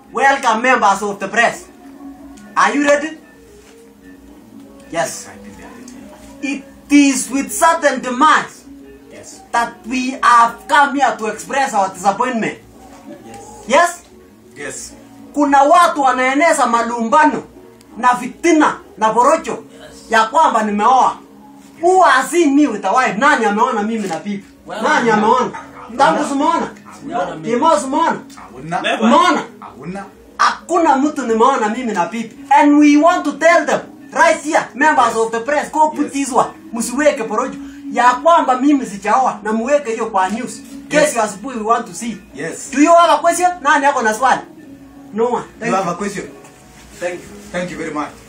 welcome members of the press. Are you ready? Yes. I think they are ready. It is with certain demands Yes. that we have come here to express our disappointment. Yes. Yes? Yes. Kuna watu wanaeneza malumbano na fitina na porojo ya kwamba nimeoa. Who has seen me with a wife? Nani ameona mimi na bibi? Nani ameona? Tangu simeona? Kimo simeona? Hakuna. Umeona? Hakuna. Hakuna mtu nimeona mimi na bibi. And we want to tell them right here, members of the press, go put Yes. this one. Msiweke porojo ya kwamba mimi sijaoa na muweke hiyo kwa news. Kesho Yes. asubuhi we want to see. Yes. Do you have a question? Nani yako na swali? No one. You Thank have you. a question? Thank you. Thank you very much.